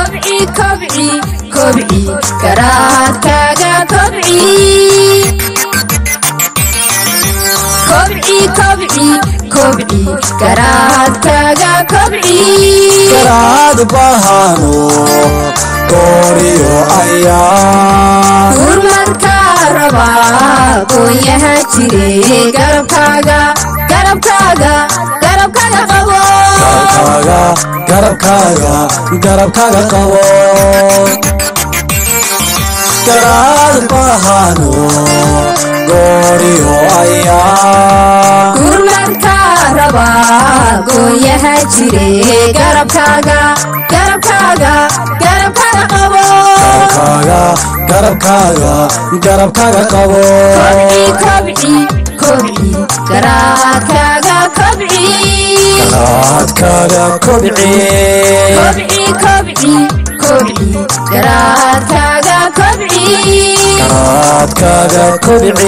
kobci kobci kobci garaadkaaga kobci kobci kobci kobci garaadkaaga kobci garaad bahano gooriyo ayaa gurmadka rabaa gooyaha jire garabkaaga garabkaaga garabkaaga qabo garabkaaga garabkaaga garabkaaga qabo garaad bahano gooriyo ayaa gurmadka rabaa gooyaha jire garabkaaga garabkaaga garabkaaga qabo garabkaaga garabkaaga garabkaaga qabo kobci kobci kobci garaadkaaga kobci garaadkaaga kobci kobci kobci kobci garaadkaaga kobci garaadkaaga kobci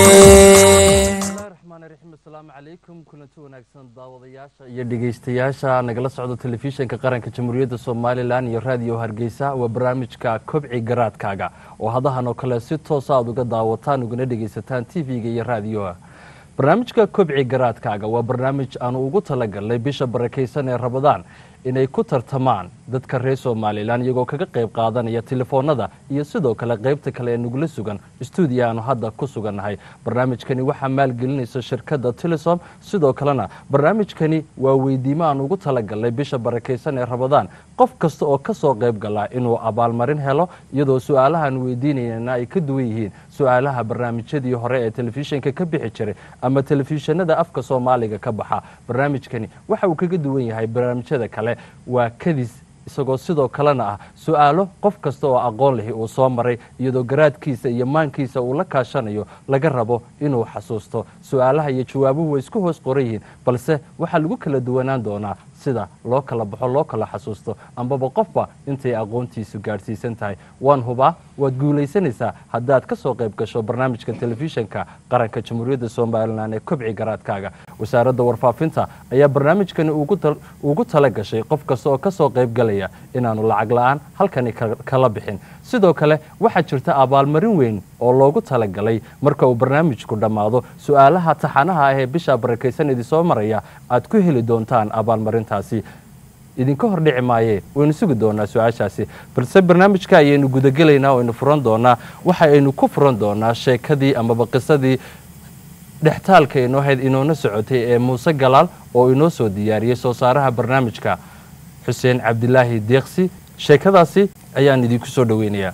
raxmaan raxiim asalaamu calaykum kulanti wanaagsan daawadayaasha iyo dhegeystayaasha nagala socda telefishinka qaranka jamhuuriyadda somalilan iyo raadiyo hargeysa waa barnaamijka kobci garaadkaaga oo hadahan oo kale si toosa aad uga daawataan ugana dhegeysataan tv-ga iyo raadiyoha barnaamijka kobci garaadkaaga waa barnaamij aanu ugu talagalnay bisha barakaysan ee rabadaan inay ku tartamaan dadka reer somalilan iyagoo kaga qayb qaadanaya telefoonada iyo sidoo kale qaybta kale ee nagula sugan stuudiya aanu hadda ku sugannahay barnaamijkani waxaa maalgelinaysa shirkadda telesom sidoo kalena barnaamijkani waa weydiimo aan ugu talagalnay bisha barakaysan ee rabadaan qof kasta oo kasoo qayb galaa inuu abaalmarin helo iyadoo su-aalahaan weydiinayna ay ka duwan yihiin su-aalaha barnaamijyadii hore ee telefishinka ka bixi jiray ama telefishinada afka soomaaliga ka baxa barnaamijkani waxa uu kaga duwan yahay barnaamijyada kale waa kadis isagoo sidoo kalena ah su-aalo qof kasta oo aqoon lihi uu soo maray iyadoo garaadkiisa iyo maankiisa uu la kaashanayo laga rabo inuu xasuusto su-aalaha iyo jawaabuhu way isku hoos qoran yihiin balse waxaa lagu kala duwanaan doonaa sida loo kala baxo loo kala xasuusto ambaba qofba intay aqoontiisu gaadhsiisan tahay waan hubaa waad guulaysanaysaa haddaad ka soo qayb gasho barnaamijka telefishinka qaranka jamhuuriyadda somalilan ee kobci garaadkaaga wasaaradda warfaafinta ayaa barnaamijkani ugu tala gashay qof kasta oo kasoo qayb galaya inaanu lacag la-aan halkani kala bixin sidoo kale waxaa jirta abaalmarin weyn oo loogu talagalay marka uu barnaamijku dhammaado su-aalaha taxanaha ah ee bisha barakaysan idinsoo maraya aad ku heli doontaan abaalmarintaasi idinka hor dhici maaye waynu sugi doonaa su-aashaasi balse barnaamijka ayaynu gudagelaynaa o aynu furan doonaa waxa aynu ku furan doonaa sheekadii amaba qisadii dhextaalka inoo hayd inoona socotay ee muuse galaal oo inoo soo diyaariyey soo saaraha barnaamijka xuseen cabdilaahi deeqsi sheekadaasi ayaan idinku soo dhoweynayaa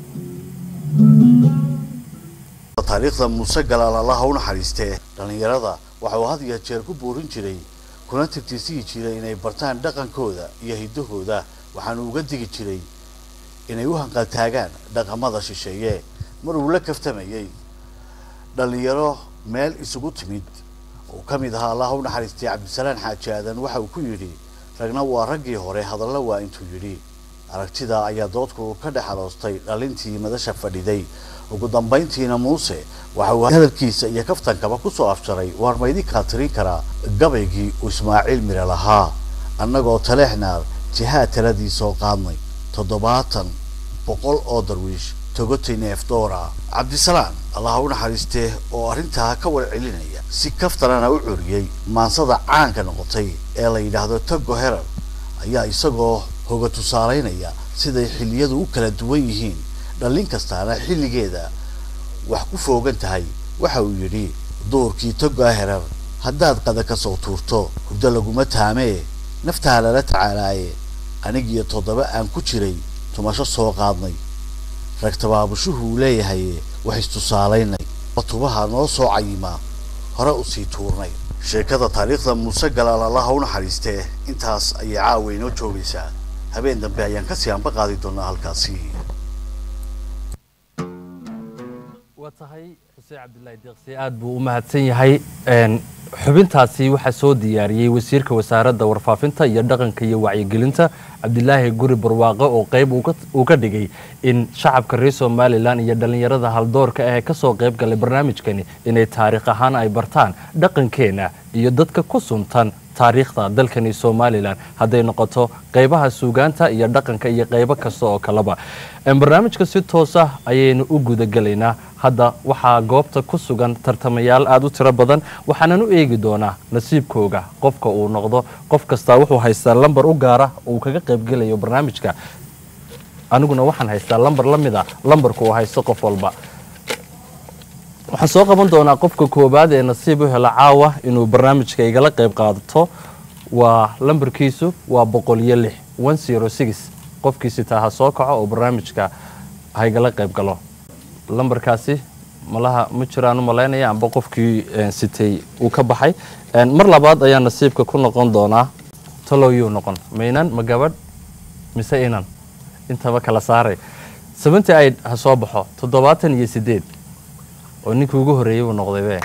taariikhda muuse galaal allaha u naxariistee dhallinyarada waxa uu had iyo jeer ku boorin jiray kuna tirtirsiyi jiray inay bartaan dhaqankooda iyo hiddahooda waxaanu uga digi jiray inay u hanqaltaagaan dhaqamada shisheeye mar uu la kaftamayey dhallinyaro meel isugu timid uu ka mid ahaa allaha u naxariistay cabdisalaan xaaji aadan waxa uu ku yidhi ragna waa raggii hore hadalla waa intuu yidhi aragtida ayaa doodku ka dhex aroostay dhalintii madasha fadhiday ugu dambayntiina muuse waxa uu hadalkiisa iyo kaftankaba ku soo afjaray waar maydinkaa tirin karaa gabaygii uu ismaaciil mire lahaa annagoo taleexnaar jihaad taladii soo qaadnay toddobaatan boqol oo darwiish togotay neefdoora cabdisalaan allaha u naxariistee oo arrintaa ka war celinaya si kaftanana u curiyey maansada caanka noqotay ee la yidhaahdo togo herar ayaa isagoo hoga tusaalaynaya siday xilliyadu u kala duwan yihiin dhallin kastaana xilligeeda wax ku foogan tahay waxa uu yidhi duurkii togaa herar haddaad qada ka soo tuurto hurdo laguma taamee naftaa lala tacaalaaye anigiyo toddoba aan ku jiray tumasho soo qaadnay rag tabaabushuhuu leeyahaye wax istusaalaynay tubaha noo soo cayimaa hore usii tuurnay sheekada taariikhda muuse galaal allaha u naxariistee intaas ayay caawa inoo joogaysaa habeen dambe ayaan kasii anba qaadi doonaa halkaasi waa tahay xuseen cabdilaahi deeqsi aad buu u mahadsan yahay xubintaasi waxaa soo diyaariyey wasiirka wasaaradda warfaafinta iyo dhaqanka iyo wacyigelinta cabdilaahi guri barwaaqo oo qayb uu ka dhigay in shacabka reer somalilan iyo dhallinyarada haldoorka ah ee kasoo qayb galay barnaamijkani inay taariikh ahaan ay bartaan dhaqankeena iyo dadka ku suntan taariikhda dalkani somalilan hadday noqoto qeybaha suugaanta iyo dhaqanka iyo qeybo kasta oo kaleba Een, barnaamijka si toosa ayaynu u gudagelaynaa hadda waxaa goobta ku sugan tartamayaal aada u tiro badan waxaanan u eegi doonaa nasiibkooga qofka uu noqdo qof kastaa wuxuu haystaa lambar u gaara uu kaga qaybgelayo barnaamijka aniguna waxaan haystaa lambar la mid a lambarka uu haysto qof walba waxaan soo qaban doonaa qofka koowaad ee nasiib u hela caawa inuu barnaamijka igala qayb qaadato waa lambarkiisu waa boqol iyo lix one zero six qofkiisi taa ha soo kaco oo barnaamijka ha igala qayb galo lambarkaasi malaha ma jiraan u malaynaya amba qofkii eh, sitay uu ka baxay Eh, mar labaad ayaa nasiibka ku noqon doonaa talowyuu noqon ma inan ma gabadh mise inan intaba kala saaray seventy eight ha soo baxo toddobaatan iyo sideed oo ninkii ugu horreeyey buu noqday be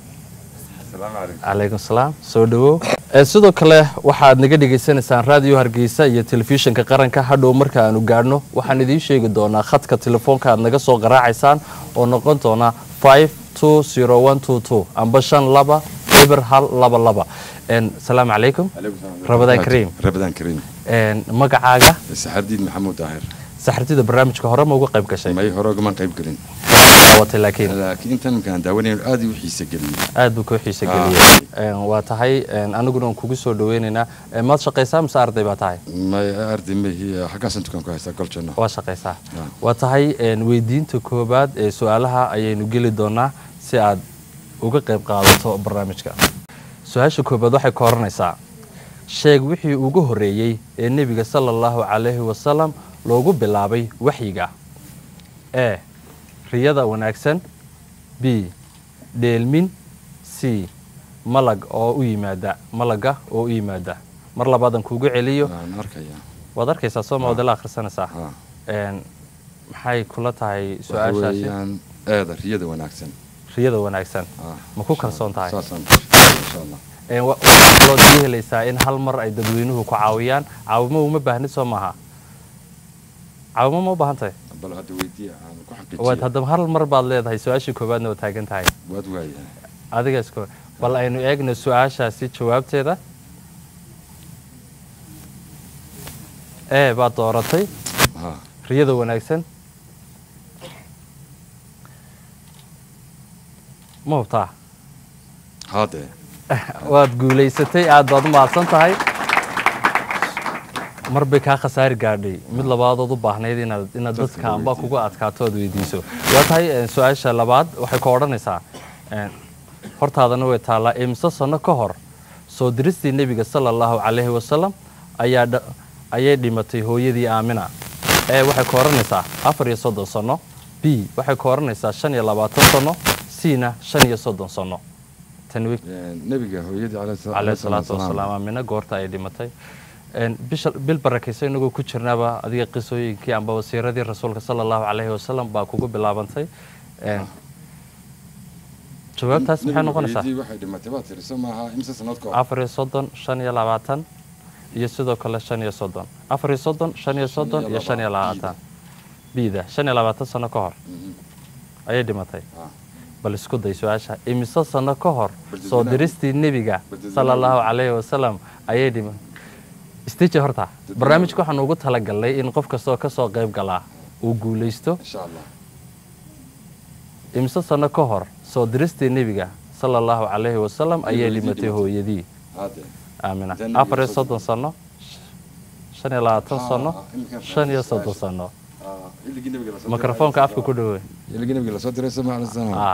calaykum salaam soo dhawow Eh, sidoo kale waxaad naga dhagaysanaysaan raadiyo hargeysa iyo telefishinka qaranka hadhow marka aanu gaadhno waxaan idiin sheegi doonaa khadka telefoonka aad naga soo qaraacaysaan oo noqon doona five two zero one two two amba shan laba eber hal laba laba En, salaamu calaykum Ramadaan Kariim. rabadaan kariim En, magacaaga saxardiid maxamuud daahir saxartida barnaamijka hore ma uga qayb gashay may hore ogamaan qayb gelin daawatay laakiin laakiin intan markaan daawanayn aad u xiise geliyey aad buu kuu xiise geliyey En, waa tahay en, aniguna aan kugu soo dhaweynaynaa En, maad shaqaysaa mise arday baa tahay may arday mahi xaggaasan dukaan ku haystaa goljanno waa shaqaysaa Ah. waa tahay en, weydiinta koobaad ee su-aalaha ayaynu geli doonaa si aad uga qayb qaadato barnaamijka su-aasha koobaad waxay ka oranaysaa sheeg wixii ugu horreeyey ee nebiga sala allahu calayhi wasalam loogu bilaabay waxyiga e riyada wanaagsan b dheelmin c malag oo u yimaada malaga oo u yimaada mar labaadan kuugu celiyo waan arkaya waad arkaysaa soo ma wadala akhrisanaysaa Ha. Een, maxay kula tahay waxa su-aashaasi weeyaan eeda riyada wanaagsan riyada wanaagsan Ah, ma ku kalsoon tahay saasaan insha allah Een, wa- waxaa kaloo sii helaysaa in hal mar ay dadweynuhu ku caawiyaan caawimo uma baahnid soo maaha caawimo ma u baahan tahay bal hadda weydiiya aan ku waad xaqiijiya haddaba hal mar baad leedahay su-aashii koowaadna waa taagan tahay waad waaya adiga isku bal aynu eegno su-aashaasi jawaabteeda ee baad dooratay ha riyada wanaagsan ma hubtaa haadee waad guulaysatay aad baad u mahadsan tahay mar bay kaa khasaari gaadhay mid labaadood u baahnayd inaad inaad Dadka dadka amba weydiiso. kuga adkaato ood weydiiso waa tahay eh, su-aasha labaad waxay ka odhanaysaa eh, hortaadana way taallaa imse sano ka hor soo diristii nebiga sala allahu calayhi wasalam ayaa dha- ayay dhimatay hooyadii aamina ee waxay ka odhanaysaa afar iyo soddon sano b waxay ka odhanaysaa shan iyo labaatan sano c na shan iyo soddon sano tanwi nebiga hooyadii caleyhi salaatu wasalaam aamina goorta ay dhimatay Een, bisha bil barakaysa inagoo ku jirnaaba adiga qisooyinkii amba wasiiradii rasuulka sala allahu calayhi wasalam baa kugu bilaabantay Een, jawaabtaas maxay noqonaysaa waxay dhimatay baa tiri soo maaha imse sanad ka hor afar iyo soddon shan iyo labaatan iyo sidoo kale shan iyo soddon afar iyo soddon shan iyo soddon iyo shan iyo labaatan biida shan iyo labaatan sano ka hor ayay dhimatay Ah. bal isku day su-aasha imise sano ka hor Bal soo dadweynaha- diristii nebiga bal dadweynaha- sala allahu calayhi wasalam ayay dhima stiji horta barnaamijka waxaan ugu talagalnay in qof kastoo ka soo qayb galaa uu guulaysto insha allah imise sano ka hor soo diristii nebiga sala allahu calayhi wasalam ayay hooyadii dhimatay dhimatay. hooyadii haadee aamina Intaan nebiga afar iyo soddon soddon sano shan iyo labaatan Ah, sano iminkaan shan iyo fahmay soddon su-aasha. sano Ah, xilligii nebiga lasoo diray mikrofoonka alayhi afka ku salaam. dhawey xilligii nebiga lasoo diray soo maaha salaam ah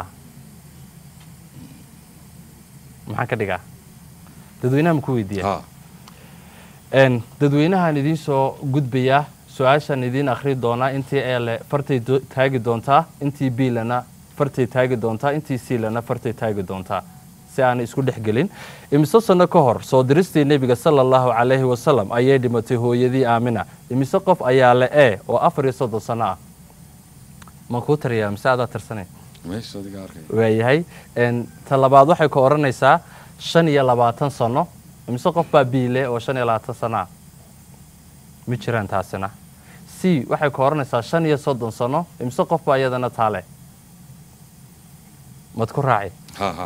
maxaan ka dhigaa dadweynaha ma ku weydiiya ha Een, dadweynahaan idiin soo gudbayaa su-aashaan idiin akhri doonaa intii eele fartay do- taagi doontaa intii biilana fartay taagi doontaa intii siilana fartay taagi doontaa si aanay isku dhex gelin imise sano ka hor soo diristii nebiga sala allahu calayhi wasalam ayay dhimatay hooyadii aamina imise qof ayaa le e oo afar iyo soddon sano ah ma kuu tariyaa mise adaa tirsanay meesha adiga arkay waayahay Een, ta labaad waxay ka odhanaysaa shan iyo labaatan sano imise qof baa biile oo shan iyo labaatan sano ah ma jiraan taasina c waxay ka odhanaysaa shan iyo soddon sano imise qof baa iyadana taale mad ku raaci ha ha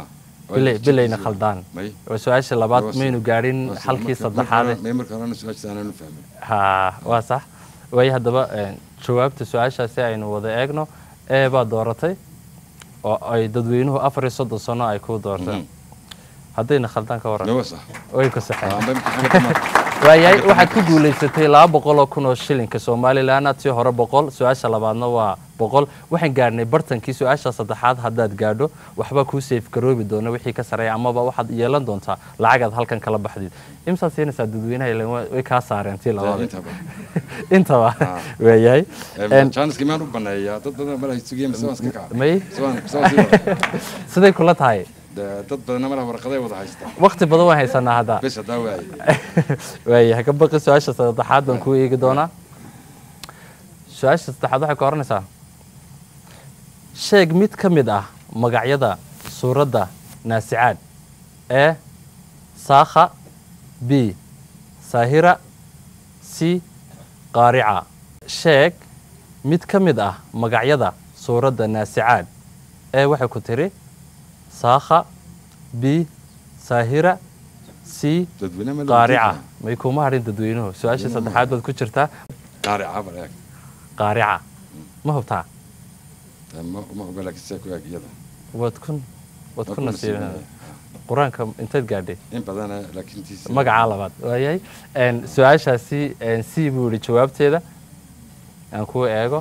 bilay bilayna khaldaan may waa su-aasha labaad Waa maynu gaadhin waa sida halkii marka- saddexaade marka- may marka horena su-aasha aanan u fahmin ha waa sax waayo haddaba een, jawaabta su-aashaasi aynu wada eegno ee baa dooratay oo ay dadweynuhu afar iyo soddon sano ay ku doorteen haddayna khaldaan ka waran nawa sax way ku saxeen amba imtixaanka waayahay waxaad ku guulaysatay laba boqol oo kun oo shilinka somalilan tii hore boqol su-aasha labaadna waa boqol waxaan gaadhnay bartankii su-aasha saddexaad haddaad gaadho waxba kuu safe garoobi doona wixii ka sareeya amaba waxaad yeelan doontaa lacagaad halkan kala baxdid imsaad siinaysaa dadweynaha ileen wa- way kaa saareen tii labaad intaba intaba waayahay En- jaaniska maan u baneeyaa dad badan mala sugiyeen mise waan iska kaca may Sawaan- sawaan sii wada. siday kula tahay De- dad badanna mala warqaday wada haysta waqti badan waan haysanaa hadda bes haddaa waaye waayahay ka baqi su-aasha saddexaad baan kuu eegi doonaa su-aasha saddexaad waxay ka oranaysaa sheeg mid ka mid ah magacyada suuradda naasicaad ee saakha b saahira c qaarica sheeg mid ka mid ah magacyada suuradda naasicaad ee waxay ku tiri saakha b saahira c dadweyne ma qaarica may kuma hadhin dadweynuhu su-aasha saddexaad baad ku jirtaa qaarica bal eeg qaarica ma hubtaa Eh, ma ma oga laakiin see ku eeg iyada waad kun waad Waa ku ku nasiibin nasiibinaya. qur-aanka inteed gaadhay in badana laakiin tiis magacaa labaad waayahay En, su-aashaasi en, c buu yihi jawaabteeda aan kuu eego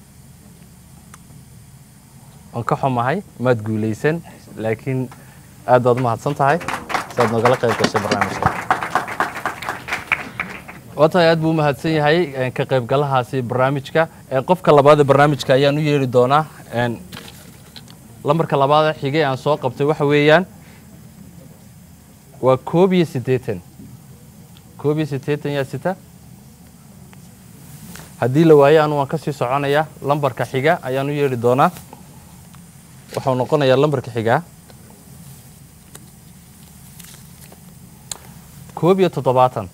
waan ka xumahay maad guulaysan laakiin aad baad mahadsan tahay saad nogala qayb gashay barnaamijka waa tahay aad buu u mahadsan yahay en, ka qaybgalahaasi barnaamijka En, qofka labaad ee barnaamijka ayaan u yeeri doonaa En, lambarka labaad ee xigay aan soo qabtay waxa weeyaan waa koob iyo siddeetan koob iyo siddeetan yaa sita haddii la waayo anu waan kasii soconayaa lambarka xiga ayaan u yeeri doonaa wuxuu noqonayaa lambarka xigaa koob iyo toddobaatan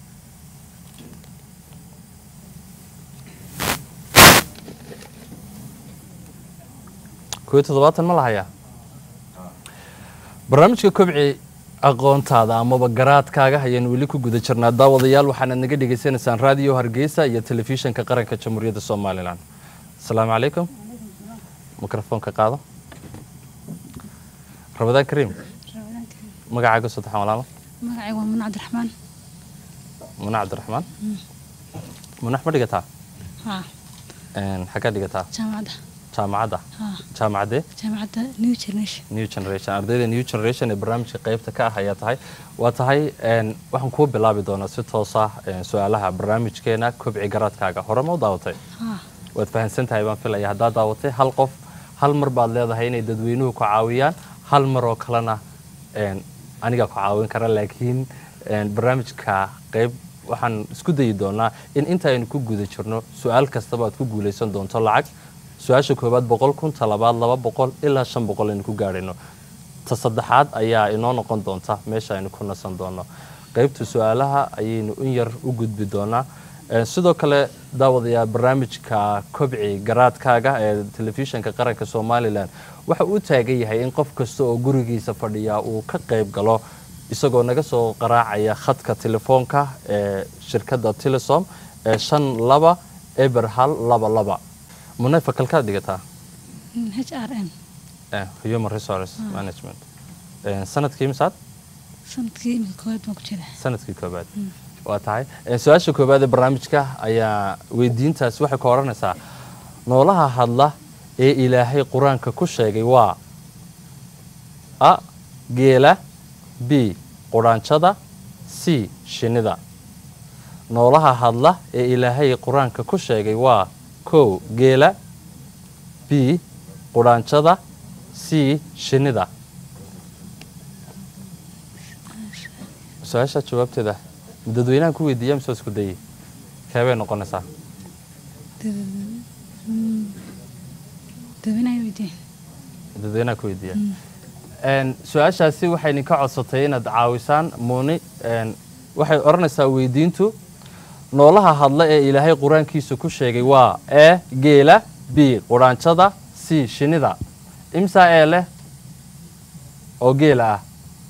koob iyo toddobaatan ma lahayaa barnaamijka kobci aqoontaada amaba garaadkaaga ayaan weli ku guda jirnaa daawadayaal waxaanaad naga dhegaysanaysaan raadiyo hargeysa iyo telefishinka qaranka jamhuuriyadda somalilan asalaamu calaykum mikrofoonka qaado rabadaan kariim magacaaga saddexan walaalo magacayga waa mun cabdiraxmaan muna cabdiraxmaan munax ma dhigataa haa Een, xaggaa dhigataa jaamacadda jaamacadda haa jaamacadee jaamacadda new generation new generation ardayda new generation ee barnaamijka qaybta ka ah ayaa tahay waa tahay een, waxaan kuu bilaabi doonaa si toos ah een, su-aalaha barnaamijkeena kobci garaadkaaga hore ma u daawatay haa waad fahamsan tahay baan filaya haddaad daawatay hal qof hal mar baad leedahay inay dadweynuhu ku caawiyaan hal mar oo kalena een, anigaa ku caawin kara laakiin een, barnaamijka qayb waxaan isku dayi doonaa in inta aynu ku guda jirno su-aal kastaba aad ku guulaysan doonto lacag su-aasha koowaad boqol kun ta labaad laba boqol ilaa shan boqol aynu ku gaadhayno ta saddexaad ayaa inoo noqon doonta meesha aynu ku nasan doono qaybta su-aalaha ayaynu in yar u gudbi doonaa Ee, sidoo kale daawadayaa barnaamijka kobci garaadkaaga ee telefishinka qaranka somalilan waxa uu taagan yahay in qof kasta oo gurigiisa fadhiya uu ka qayb galo isagoo naga soo qaraacaya khadka telefoonka ee shirkadda telesom ee shan laba eber hal laba laba munay fakalkaad dhigataa h r m Eh, human resource management Eh, sanadkii misaad sanadkii iminka koowaad baan ku jira sanadkii koobaad waa tahay Eh, su-aasha koobaad ee barnaamijka ayaa weydiintaasi waxay ka odhanaysaa noolaha hadla ee ilaahay qur-aanka ku sheegay waa a geela b quraanjada c shinnida noolaha hadla ee ilaahay qur-aanka ku sheegay waa kow geela b quraanjada c shinnida su-aasha jawaabteeda dadweynahan ku weydiiya mise waa isku dayey keebay noqonaysaa dadweynaha weydiin dadweynaha ku weydiiya Een, su-aashaasi waxay idinka codsatay inaad caawisaan muuni een, waxay odhanaysaa weydiintu noolaha hadla ee ilaahay qur-aankiisa ku sheegay waa e geela b quraanjada c shinnida imsaa ee leh oo geela ah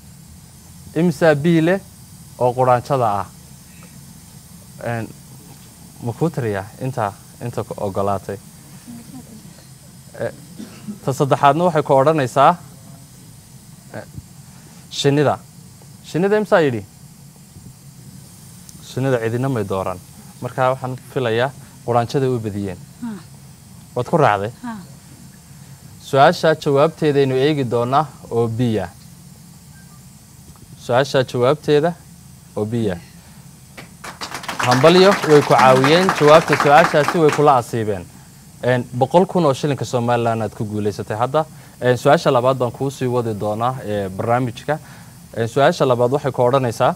imsaa b leh oo quraanjada ah Een, ma kuu tiriyaa inta inta ku ogolaatay Eh, ta saddexaadna waxay ku odhanaysaa eh, shinnida shinnida imsaa yidhi shinnida cidina may dooran marka waxaan filayaa quraanjada u badiyeen Ah. waad ku raacday Ah. su-aasha jawaabteedaynu eegi doonaa oo biya su-aasha jawaabteeda oo biya hambalyo way ku caawiyeen jawaabta su-aashaasi way kula asiibeen Een, boqol kun oo shilinka somalilan aad ku guuleysatay hadda Een, su-aasha labaad baan kuu sii wadi doonaa ee barnaamijka Een, su-aasha labaad waxay ku odhanaysaa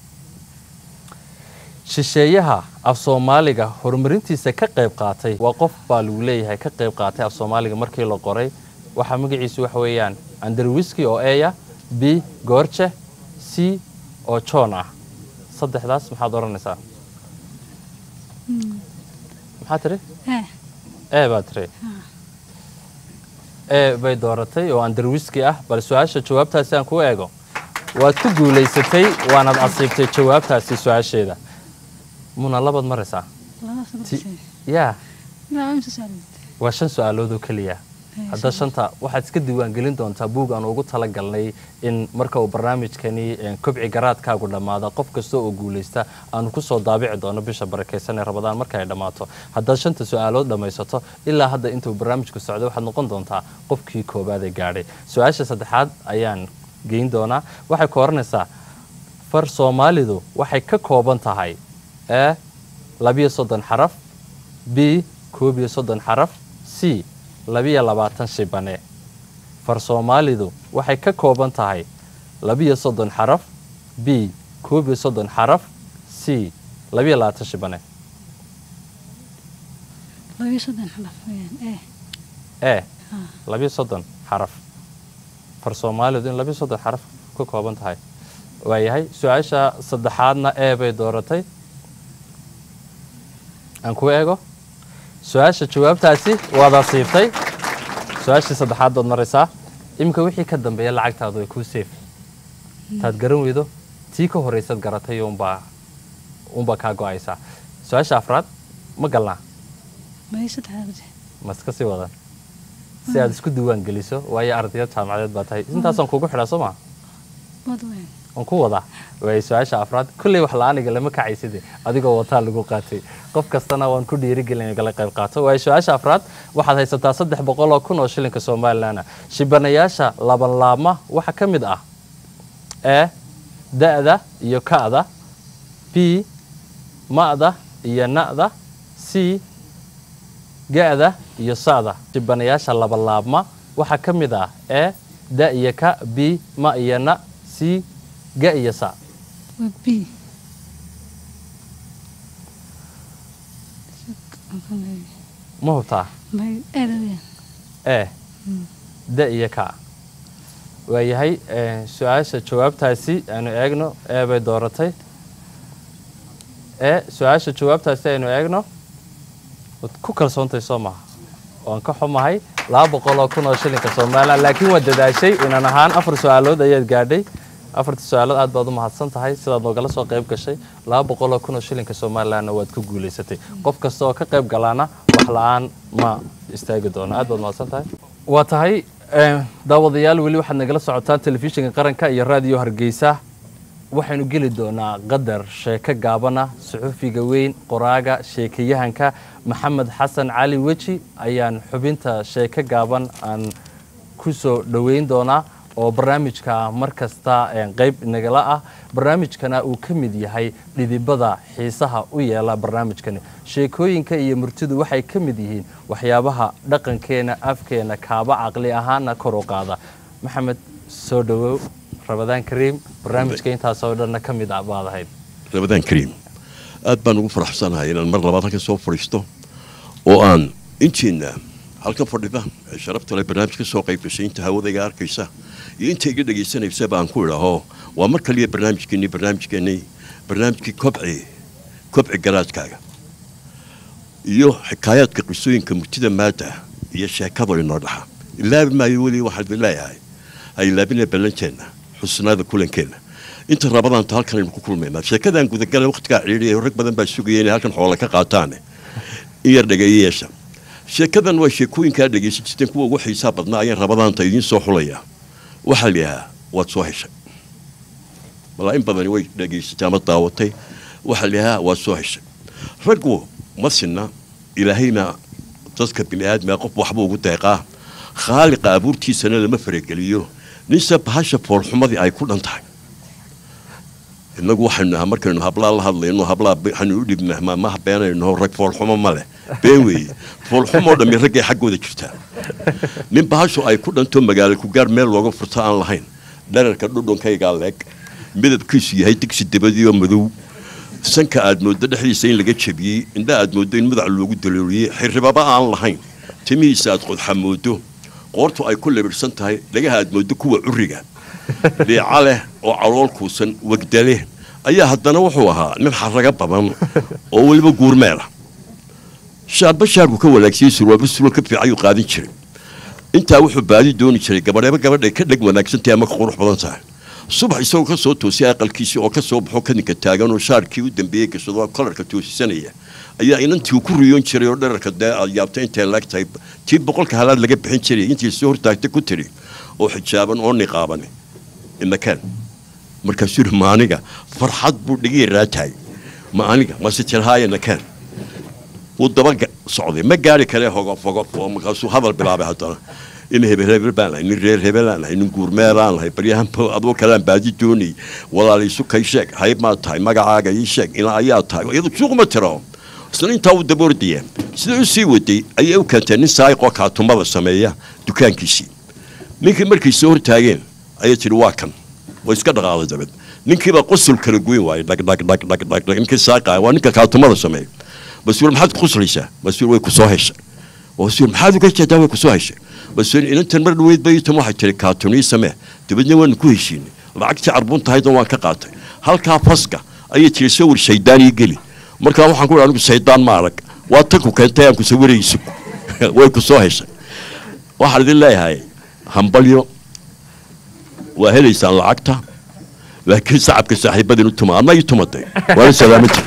shisheeyaha af soomaaliga horumarintiisa ka qayb qaatay waa qof baa lagu leeyahay ka qayb qaatay af soomaaliga markii la qoray waxaa magaciisu waxa weeyaan anderwiski oo eya b goorje c oo john ah saddexdaas maxaad odhanaysaa maxaa tiri Eh. e baa tiri e bay dooratay oo anderwiski ah bal su-aasha jawaabtaasi aan ku eego waad ku guulaysatay waanaad asiibtay jawaabtaasi su-aasheeda muna labaad maraysaa Labadaas ma Ti- tusay. yaa Ilaa imsa saaran. waa shan su-aalood oo keliya Eh, hadda shanta waxaad iska diiwaangelin doontaa buug aan ugu talagalnay in marka uu barnaamijkani eh, kobci garaadkaagu dhammaada qof kasta oo guulaysta aanu kusoo daabici doono bisha barakeysan ee rabadaan marka ay dhammaato haddaad shanta su-aalood dhammaysato ilaa hadda intuu barnaamijku socday waxaad noqon doontaa qofkii koowaad ee gaadhay su-aasha saddexaad ayaan geyn doonaa waxay ku oranaysaa far soomaalidu waxay ka kooban tahay e labiyo soddon xaraf b koob iyo soddon xaraf c labiyo labaatan shibane far soomaalidu waxay ka kooban tahay labiyo soddon xaraf b koob iyo soddon xaraf c labiyo labaatan shibane Laba iyo soddon xaraf weeyaan. Eh. e labiyo soddon xaraf far soomaalidu in labiyo soddon xaraf ka kooban tahay waayahay su-aasha saddexaadna e bay dooratay aan ku eego su-aasha jawaabtaasi waad asiibtay su-aashii saddexaad baad maraysaa iminka wixii ka dambeeya lacagtaadu way kuu seef taad garan weydo tii ka horraysaad garatay unbaa unbaa kaa go-aysaa su-aasha afraad ma galnaa Ma iyo saddexdaad ku jira. ma iska sii wadan si aad isku diiwaan geliso waayo ardayad jaamacadeed baa tahay intaasaan kugu xidhaa soo maa Wad weeyaan. aan ku wadaa waay su-aasha afraad kolley wax la-aaniga lama kacayside adigoo wataa lagu qaatay qof kastana waan ku dhiirigelin gala qayb qaato waayo su-aasha afraad waxaad haysataa saddex boqol oo kun oo shilinka somalilan shibanayaasha laban laabma waxaa ka mid ah e da-da iyo ka-da b ma-da iyo na-da c ga-da iyo sa-da shibanayaasha laban laabma waxaa ka mid ah e da iyo ka b ma iyo na c ga iyo sa Waa B. Aan ku leeyahay. ma hubtaa Ma iyo eeda weeyaan. e da iyo ka waayahay eh, su-aasha jawaabtaasi aynu eegno ee bay dooratay e su-aasha jawaabtaasi aynu eegno waad ku kalsoontahay soo maha waan ka xumahay laba boqol oo kun oo shilinka somalilan laakiin waad dadaashay inan ahaan afar su-aalood ayaad gaadhay afartii su-aalood aad baad u mahadsan tahay sidaad noogala soo qayb gashay laba boqol oo kun oo shilinka somalilanna waad ku guulaysatay qof kasta oo ka qayb galaana wax la-aan ma istaagi doono aad baad mahadsan tahay waa tahay eh, daawadayaal weli waxaad nagala socotaan telefishinka qaranka iyo raadiyo hargeysa waxaynu geli doonaa qadar sheeko gaabana suxufiga weyn qoraaga sheekayahanka maxamed xasan cali weji ayaan xubinta sheeko gaaban aan ku soo dhoweyn doonaa oo barnaamijka mar kasta eh, qayb nagala ah barnaamijkana uu ka mid yahay dhidibada xiisaha u yeela barnaamijkani sheekooyinka iyo murtidu waxay ka mid yihiin waxyaabaha dhaqankeena afkeena kaaba caqli ahaana kor u qaada maxamed soo dhowow rabadaan kariim barnaamijka intaasoo dhanna ka mid ah baad ahayd rabadaan kariim aad baan ugu faraxsanahay inaan mar labaad halkan soo fadhiisto oo aan intiina halkan fadhida ee sharafta leh barnaamij ka soo qayb gashay inta hawadayga arkaysa iyo inta iga dhegaysanaysa baan ku idhaaho waa mar kaliya barnaamijkeennii barnaamijkeennii barnaamijkii kobci kobci garaadkaaga iyo xikaayaadka qisooyinka murtida maada iyo sheekada inoo dhaxa ilaabi maayo weli waxaan idin leeyahay ha ilaabina ballanteenna xusnaada kulankeenna inta rabadaanta halkan aynu ku kulmaynaa sheekadan gudagala waqtigaa ciidhiya rag badan baa sugaya inay halkan xoola ka qaataane in yar dhageeyayeesha sheekadan waa sheekooyinkaa dhegaysan jirteen kuwa ugu xiisaa badnaa ayaan rabadaanta idiin soo xulaya waxaa la yidhahaa waad soo heshay malaa in badani way dhegaysatay ama daawatay waxaa la yidhahaa waad soo heshay raggu ma sinna ilaahayna dadka bini aadmiga qof waxba ugu deeqaa khaaliqa abuurtiisana lama farageliyo ninse bahasha foolxumadii ay ku dhan tahay innagu waxaynu nahaa markaynu hablaa la hadlayno hablaa waxaynu u dhibnaa ma maha beenayno rag foolxumo ma leh been weeye foolxumoo dhammi raggay xaggooda jirtaa nin bahashu ay ku dhanto magaalo ku gaar meel looga furto aan lahayn dherarka dhudhunkaygaa leeg midabkiisu yahay digsi dabadiioo madow sanka aad mooddo dhexdiisa in laga jabiyey indha aad mooddo in madax loogu dalooliyey xirribaba aan lahayn timihiisa aad qodxa mooddo qoortu ay ku labidhsan tahay dhagaha aad mooddo kuwa curiga dhiica leh oo calool kuusan wegdale ayaa haddana wuxuu ahaa nin xaraga badan oo weliba guurmeela shaarba shaarku ka wanaagsiye surwaalba surwaal ka fiicayuu qaadin jiray intaa wuxuu baadi dooni jiray gabadheeba gabadhay ka dheg wanaagsantahay ama ka qurux badan tahay subax isagoo ka soo toosay aqalkiisii oo ka soo baxo kadinka taagan oo shaarkii u dambeeyey gashado kolarka toosisanaya ayaa inantii uu ku riyoon jiray oo dherarka dee aad yaabtay intay laag tahay tii boqolka halaad laga bixin jiray intii soo hortaagtay ku tiri oo xijaaban oo niqaaban inakaan markaasuu yidhi ma aniga farxad buu dhigii raatahay ma aniga mase tirhaaya nakaan wuu daba socday ma gaari kale hogof hogof oo markaasuu hadal bilaabay haddana in hebel hebel baan lahay nin reer hebelaan lahay nin guurmeelaan lahay baryahan adoo kalean baadi doonay walaalaysu kay sheeg hayb maa tahay magacaaga ii sheeg ilaa ayaa tahay iyadu suuqma tiro isna intaa uu daboordaya sida u sii waday ayay u keentee nin saayiqoo kaatumada sameeya dukaankiisii ninkii markay soo hortaageen ayay tidhi waa kan way iska dhaqaaday dabad ninkiibaa qosul kala goyn waayey dhagdhagdhagdhagdhag ninkii saaqaa waa ninka kaatumada sameeya basuul maxaad quslaysaa basuul way ku soo heshay basuul maxaad uga jeedaa way ku soo heshay basuul inantan mar dhaweyd baytan waxay tiri kaatunii samee dabadna waanu ku heshiinay lacagtii carbun tahaydna waan ka qaatay halkaa faska ayay tiri sawir shaydaan ii geli markaa waxaan ku anigu shaydaan ma arag waa tan ku keentay aan ku sawirayso way ku soo heshay waxaan idin leeyahay hambalyo waa helaysaan lacagta laakiin sacabka saaxiibadin u tuma adna ii tumatay waana salaamati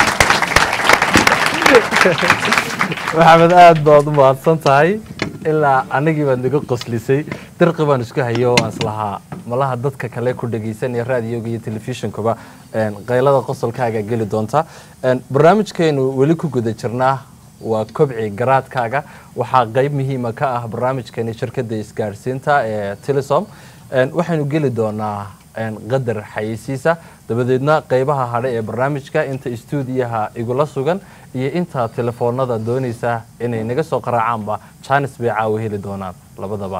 maxamed aad baad u mahadsan tahay ilaa anigii baad naga qoslisay dirqi baan isku hayo oo aan islahaa malaha dadka kale ku dhegaysanaya raadiyoga iyo telefishinkuba qaylada qosolkaaga geli doonta barnaamijkeenu weli ku guda jirnaa waa kobci garaadkaaga waxaa qayb muhiima ka ah barnaamijkeeni shirkadda isgaadhsiinta ee telesom waxaynu geli doonaa qadar xayeysiisa dabadeedna qaybaha hadhe ee barnaamijka inta istuudiyaha igula sugan iyo inta telefoonada doonaysa inay naga soo qaraacaanba jaanis bay caawa heli doonaan labadaba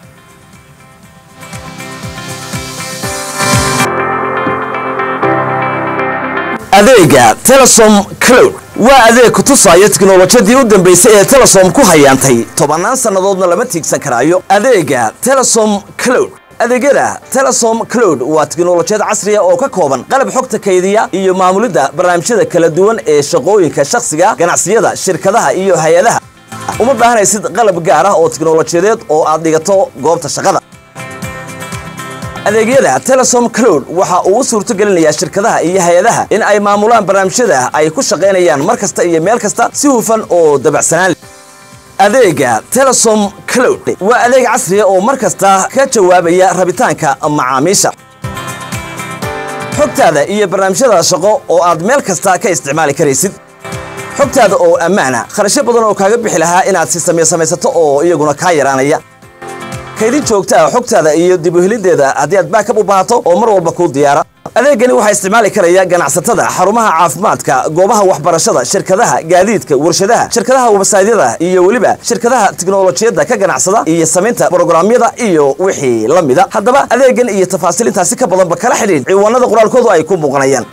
adeega telesom cloud waa adeeg ku tusaya tiknolojiyadii u dambeysay ee telesom ku hayaantay tobannaan sannadoodna lama tiigsan karaayo adeega telesom cloud adeegyada telesom cloud waa tiknolojiyad casriya oo ka kooban qalab xogta kaydiya iyo maamulidda barnaamijyada kala duwan ee shaqooyinka shakhsiga ganacsiyada shirkadaha iyo hay-adaha uma baahanaysid qalab gaar ah oo tiknolojiyadeed oo aad dhigato goobta shaqada adeegyada telesom cloud waxa uu u suurto gelinayaa shirkadaha iyo hay-adaha in ay maamulaan barnaamijyada ay ku shaqaynayaan mar kasta iyo meel kasta si hufan oo dabacsanaan leh adeega telesom cloud waa adeeg casriya oo mar kasta ka jawaabaya rabitaanka macaamiisha xogtaada iyo barnaamijyada shaqo oo aad meel kasta ka isticmaali karaysid xogtaada oo ammaana kharashyo badan oo kaaga bixi lahaa inaad si samey samaysato oo iyaguna kaa yaraanaya kaydin joogta ah xogtaada iyo dib u helideeda haddii aad baakab u baahato oo mar walba kuu diyaara adeegani waxaa isticmaali karaya ganacsatada xarumaha caafimaadka goobaha waxbarashada shirkadaha gaadiidka warshadaha shirkadaha websaydyada iyo weliba shirkadaha tiknolojiyadda ka ganacsada iyo samaynta brograamyada iyo wixii la mida haddaba adeegan iyo tafaasiil intaasi ka badanba kala xidhiidh ciwaanada qoraalkoodu ay ku muuqanayaan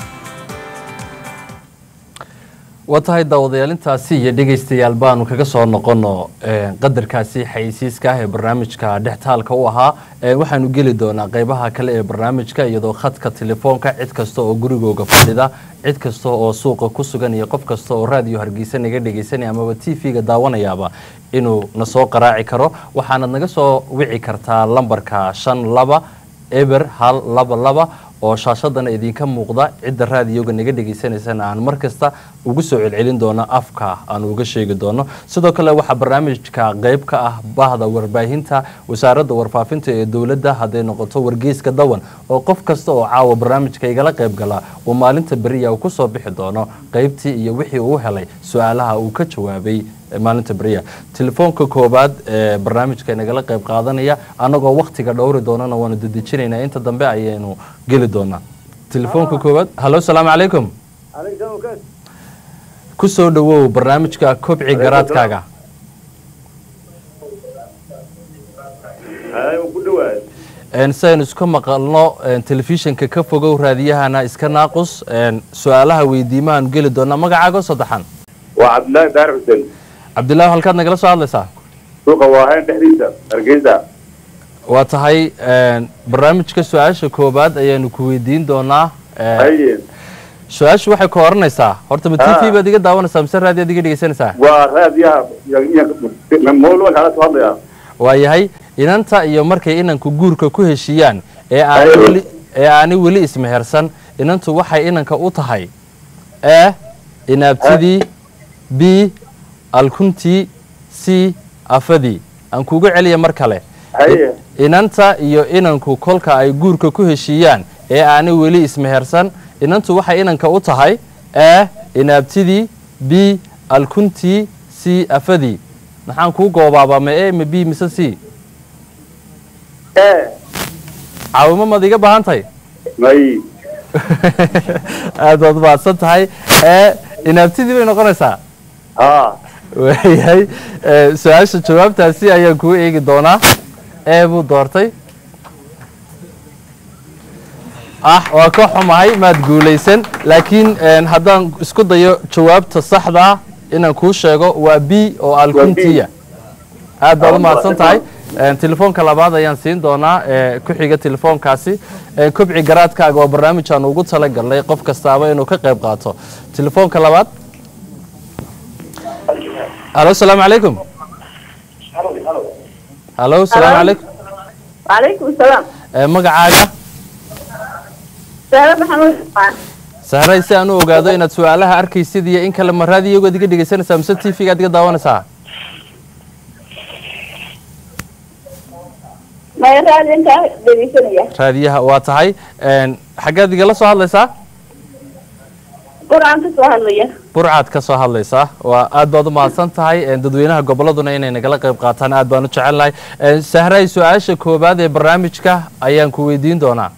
waa tahay daawadayaal intaasi iyo dhegaystayaal baanu kaga soo noqono qadarkaasi xayeysiiska ah ee barnaamijka dhextaalka u ahaa waxaanu geli doonaa qaybaha kale ee barnaamijka iyadoo khadka telefoonka cid kasta oo gurigooga fadhida cid kasta oo suuqa ku sugan iyo qof kasta oo raadiyo hargeysa naga dhegaysanaya amaba t v-ga daawanayaaba inuu na soo qaraaci karo waxaanad naga soo wici kartaa lambarka shan laba eber hal laba laba oo shaashadana idinka muuqda cidda raadiyoga naga dhagaysanaysana aan mar kasta ugu soo celcelin doono afka aan uga sheegi doono sidoo kale waxaa barnaamijka qeyb ka ah bahda warbaahinta wasaaradda warfaafinta ee dowladda hadday noqoto wargeyska dawan oo qof kasta oo caawa barnaamijka igala qayb gala uu maalinta beriya uu kusoo bixi doono qeybtii iyo wixii uu helay su-aalaha uu ka jawaabay maalinta beriya telefoonka koobaad ee barnaamijka nagala qayb qaadanaya annagoo waktiga dhowri doonana waanu dedejinaynaa inta dambe ayaynu geli doonaa telefoonka koobaad hallo salaamu calaykum ku soo dhawow barnaamijka kobci garaadkaaga saynu iska maqalno telefishinka ka fogow raadiyahana iska naaqus su-aalaha weydiimahaanu geli doonaa magacaago saddexan waa cabdillaahi daar xuseen cabdillaahi halkaad nagala soo hadlaysaa suuqa waahayn dhexdiisa hargeysa waa tahay barnaamijka su-aasha koobaad ayaanu ku weydiin doonaa haye su-aashu waxay ka oranaysaa horta ma t v Ah. baad iga daawanaysaa mise raadiyaad iga dhegeysanaysaa waa raadiyaha moolwan kala soo hadlaya waayahay inanta iyo markay inanku guurka ku heshiiyaan ee aani Ayo. weli ee aani weli ismehersan inantu waxay inanka u tahay e inaabtidii b alkuntii c afadii aan kuga celiya mar kale haye inanta iyo inanku kolka ay guurka ku heshiiyaan ee aani weli ismehersan inantu waxay inanka u tahay e inaabtidii b alkuntii c afadii maxaan kuu goobaabaa ma e ma b mise c e caawimo maad iga baahan tahay may aad baad mahadsan tahay ee inaabtidii bay noqonaysaa ha waayahay ee, su-aasha jawaabtaasi ayaan kuu eegi doonaa ee buu doortay ah waa ka xumahay maad guulaysan laakiin een, haddaan isku dayo jawaabta saxda ah inaan kuu sheego waa b oo alkuntiya aad baad u mahadsan tahay Een, telefoonka labaad ayaan siin doonaa ee, ku xiga telefoonkaasi Ee, kobci garaadkaaga waa barnaamij aan ugu talagalnay qof kastaaba inuu ka qayb qaato telefoonka labaad halo salaamu calaykum halo salaamu calaykum وعليكم السلام Ee, magacaaga سهلا محمود sahray si aan u ogaado inaad su-aalaha arkaysid iyo in kale ma raadiyogood iga dhegeysanaysaa mise t v-gaad iga daawanaysaa ما يراد انت دبيسنيا raadiyaha waa tahay Een, xaggeed igala soo hadlaysaa قرآن تسوهليا burcaad ka soo hadlaysaa waa aad baad u mahadsan tahay Een, dadweynaha goboladuna inay nagala qayb qaataan aad baan u jecelnahay Een, sahray su-aasha koobaad ee barnaamijka ayaan ku weydiin doonaa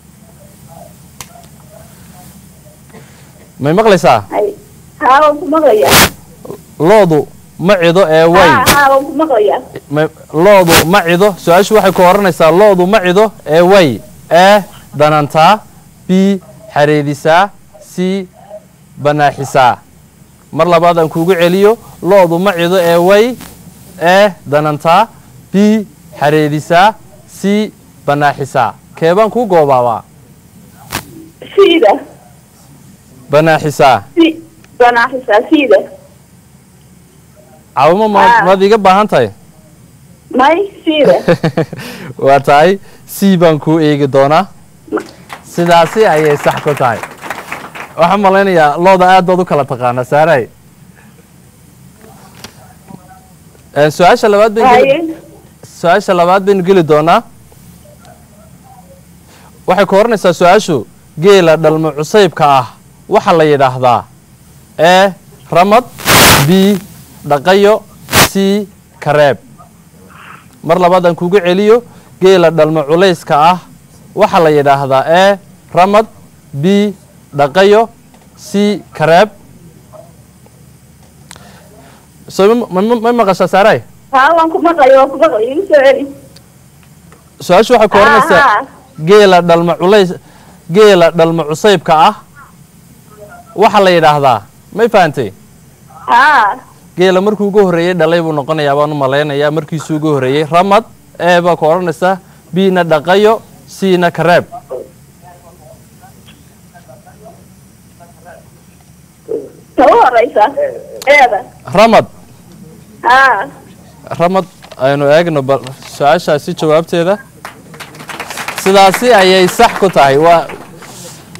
may maqlaysaa هاي ها وانكم مغيا loodu ma cido ee way ها ها وانكم مغيا ma- loodu ma cido su-aashu waxay ku oranaysaa loodu ma cido ee way ee danantaa b xareedisaa c banaaxisaa mar labaad aan kuugu celiyo loodu ma cido ee way ee danantaa b xareedisaa c banaaxisaa keebaan kuu goobaabaa سيدة banaaxisaa سي بناحسها سيدة cawimo ma Ah. maad iga baahan tahay ماي سيدة waa tahay c baan kuu eegi doonaa sidaasi ayay sax ku tahay waxaan malaynayaa looda aad baad u kala taqaana saaray Een, su-aasha labaad bayn geli- هاي su-aasha labaad baynu geli doonaa waxay ku oranaysaa su-aashu geela dhalmo cusaybka ah waxaa la yidhaahdaa e ramad b dhaqayo c kareeb mar labaad aan kugu celiyo geela dhalmo culayska ah waxaa la yidhaahdaa e ramad b dhaqayo c kareeb so ma- ma ma maqashaa saaray ها وانكم مغيا وانكم مغيا يسوعني su-aashu waxay ku oranaysaa ها geela dhalmo culays geela dhalmo cusaybka ah waxaa la yidhaahdaa may fahantay ها geela markuu ugu horreeyey dhalay buu noqonayaa baan u malaynayaa markiisuu ugu horreeyey ramad ee baa ku odhanaysaa bina dhaqayo cna kareeb تو رئيسة ايه ramad ها ramad aynu eegno bal su-aashaasi jawaabteeda sidaasi ayay sax ku tahay waa